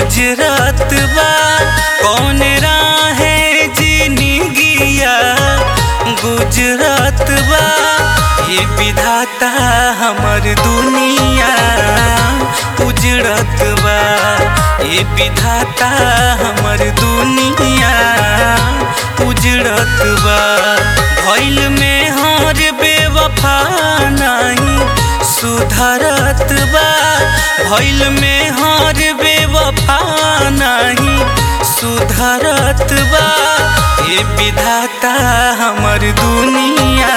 गुजरत बा कौन राहे जिंदगिया गुजरत बा ये विधाता हमर दुनिया उजड़त बा ये विधाता हमर दुनिया उजड़त बा भइल में हर बेवफा नहीं सुधरत बा भइल में हर बेवफा नहीं सुधरत बा ये विधाता हमर दुनिया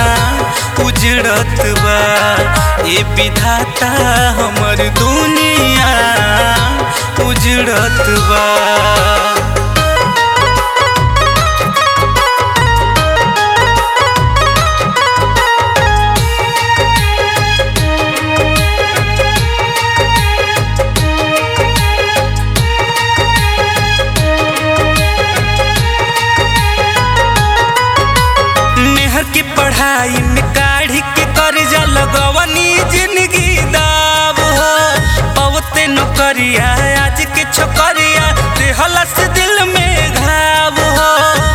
उजड़त बा ये विधाता हमर दुनिया उजड़त बा मेहर की पढ़ाई में काढ़ी के कर्जा लगवनी जिंदगी दाब हो पवते नौकरिया आज के छोकरिया देहला से दिल में घाव हो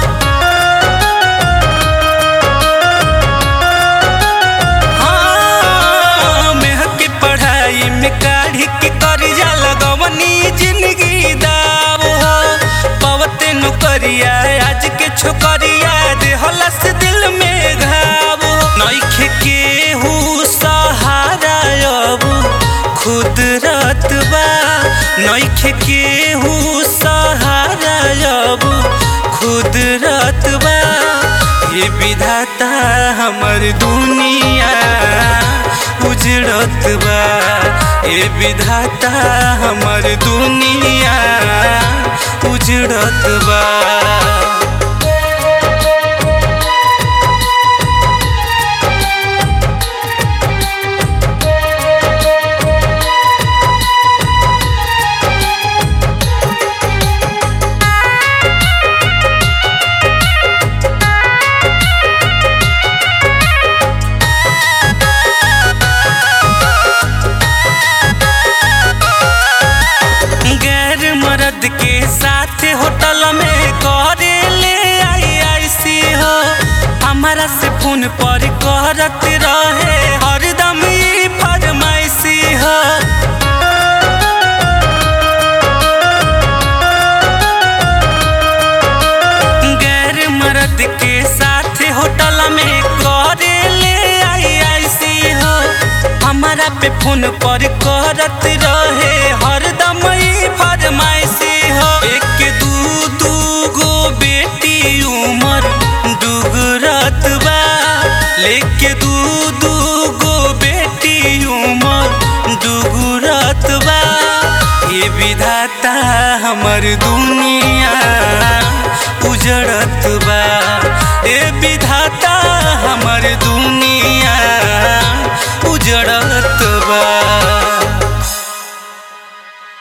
हाँ, मेहर की पढ़ाई में काढ़ी के कर्जा लगवनी जिंदगी दाब हो पवते नौकरिया आज के छोकरिया देहला से दिल में घाव नइखे केहू सहारा अब खुद रत बा नइखे केहू सहारा अब खुद रत बा ये विधाता हमर दुनिया उजड़त बा ये विधाता हमर दुनिया उजड़त बा गैर मर्द के साथ होटल में करे ले आई आई सी हो हमारा से फोन पर करत रहे हरदम ई फरमाइशी हो गैर मर्द के साथ होटल में करे ले आई आई सी हो हमारा पे फोन पर करत रहे हरदम ई फरमाइशी हो एक दू दू गो बेटी उमर डुगरत बा लेके दू दू गो बेटी उमर डुगरत बा ये विधाता हमर दुनिया उजड़त